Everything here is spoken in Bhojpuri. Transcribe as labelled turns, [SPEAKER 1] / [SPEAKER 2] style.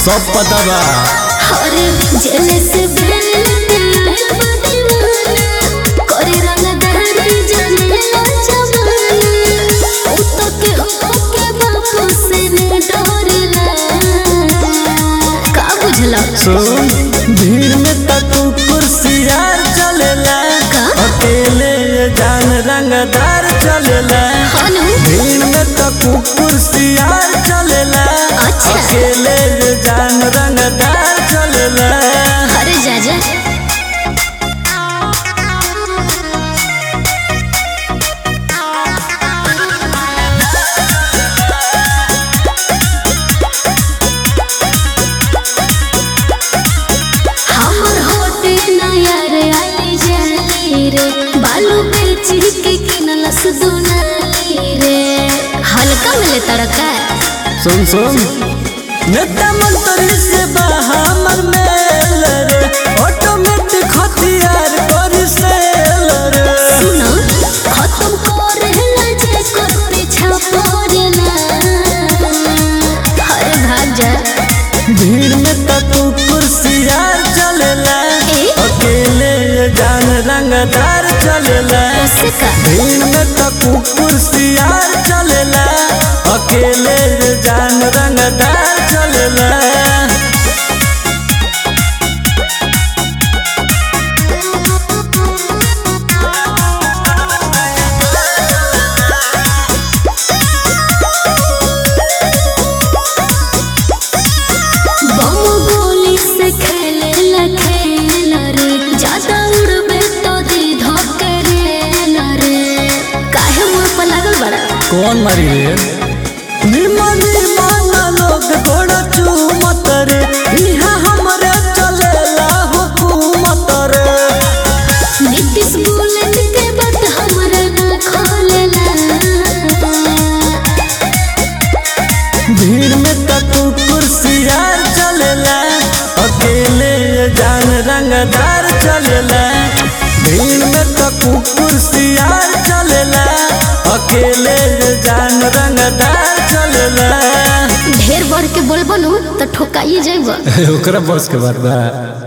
[SPEAKER 1] सब पता बा
[SPEAKER 2] अरे जेल से बेल आइल बा दीवाना करे रंगदारी जनेला जमाना उ तो के ओके बापू से न डरेला का बुझला
[SPEAKER 1] सुन भीड़ में तक कुर्सियार चलेला
[SPEAKER 2] का?
[SPEAKER 1] अकेले ये जान रंगदार चलेला
[SPEAKER 2] हनु
[SPEAKER 1] भीड़ में तक कुर्सियार चलेला
[SPEAKER 2] अच्छा।
[SPEAKER 1] अकेले ये जान रंगदार चलेला
[SPEAKER 2] अरे जा जा हमर होटे नया रे आई जाली रे बालू बेची के किनलस दुनाली रे हल्का मिले तड़का
[SPEAKER 1] सुन सुन नेता मंत्री से बा हमर मेल रे ऑटोमेटिक हथियार कर सेल रे
[SPEAKER 2] सुनो खत्म करेला जे कर पीछा पड़ेला अरे भाग जा
[SPEAKER 1] भीड़ में तक कुर्सियार चलेला
[SPEAKER 2] ए?
[SPEAKER 1] अकेले ये जान रंगदार चलेला
[SPEAKER 2] उससे का
[SPEAKER 1] भीड़ में तक कुर्सियार चलेला अकेले ये जान रंगदार चलेला
[SPEAKER 2] बम गोली से खेलेला खेल रे ज्यादा उड़बे तो दी धोकरेला रे काहे मुंह पर लागल बड़ा
[SPEAKER 1] कौन मारी रे निमन निमन लोग गोड़ चूमत रे इहाँ हमरे चलेला हुकूमत रे
[SPEAKER 2] नीतीश बुलेट के बात हमरा ना खोलेला
[SPEAKER 1] भीड़ में तक कुर्सियार चलेला अकेले ये जान रंगदार चलेला भीड़ में तक कुर्सियार चलेला अकेले ये जान रंगदार चलेला
[SPEAKER 2] ढेर बढ़ के बोलबो नु तो ठोकाई जाइबो
[SPEAKER 1] ओकरा बस के बात बा